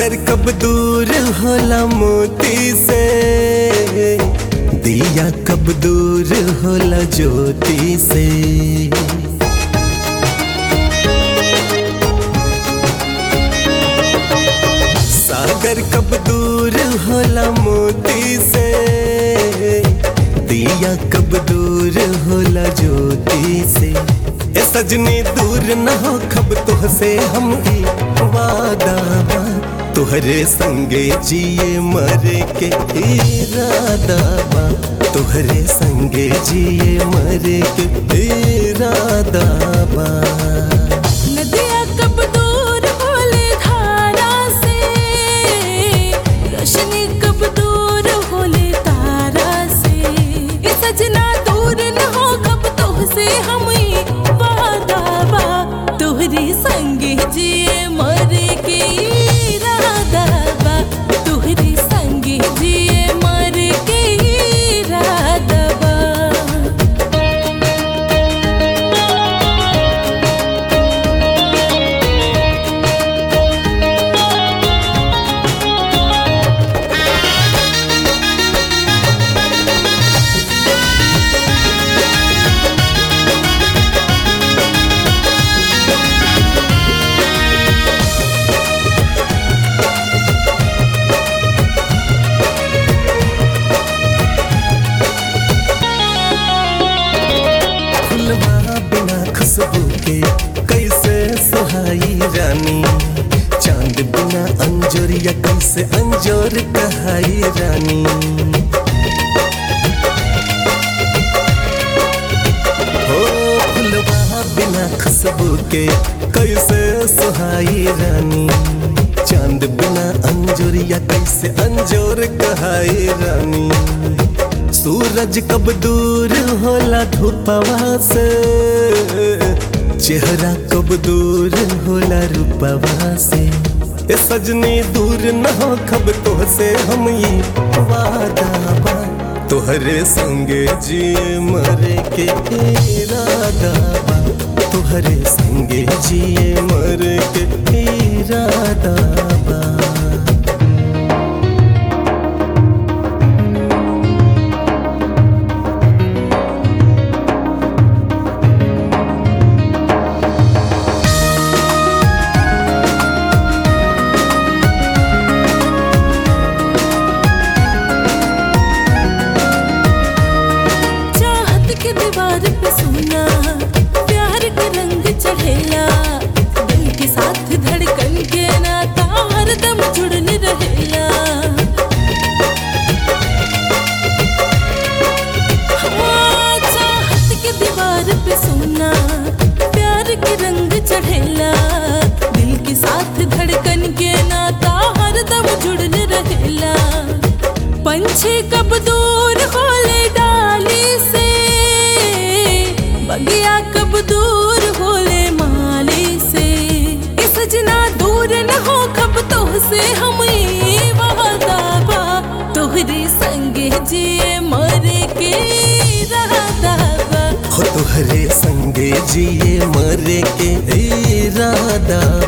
सागर कब दूर होला मोती से दिया कब दूर होला ज्योति से सागर कब दूर होला मोती से दिया कब दूर होला ज्योति से ए सजनी दूर न हो खब तुह से हम ही वादा बा तुहरे संगे जिए मरे के इरादा बा तुहरे संगे जिए मरे के इरादा बा नदिया कब दूर होले धारा से रोशनी कब दूर होले तारा से ये सजना दूर न हो कब तोह से हम ही वादा बा तोहरे संगे जिए मरे के इरादा बा तोहरे संगे जिए मरे के इरादा बा फुलवा बिना खुशबू के कैसे सुहाई रानी चांद बिना अंजोरिया कैसे अंजोर कहाई रानी हो फुलवा बिना खुशबू के कैसे सुहाई रानी चांद बिना अंजोरिया कैसे अंजोर कहाई रानी सूरज कब दूर होला धूपवा से चेहरा कब दूर होला रूपवा से ए सजनी दूर न हो खब तो से हम ये वादा बा तोहरे संगे जिए मरे के इरादा बा तोहरे संगे जिए मरे के इरादा बा चाहत के दीवार पे सोना प्यार के रंग चढ़ेला दिल के साथ धड़कन के नाता हरदम जुड़न रहेला हाँ, चाहत के दीवार पे सोना प्यार के रंग चढ़ेला दिल के साथ धड़कन के नाता हरदम जुड़न रहेला पंछी कब दूर होले डाली से बगिया कब दूर होले माली से इस सजना दूर न हो कब तोह से हम ये वादा बा तोहरे संगे जिए मरे के रहता बा हो तुहरे संगे जिए मरे के इरादा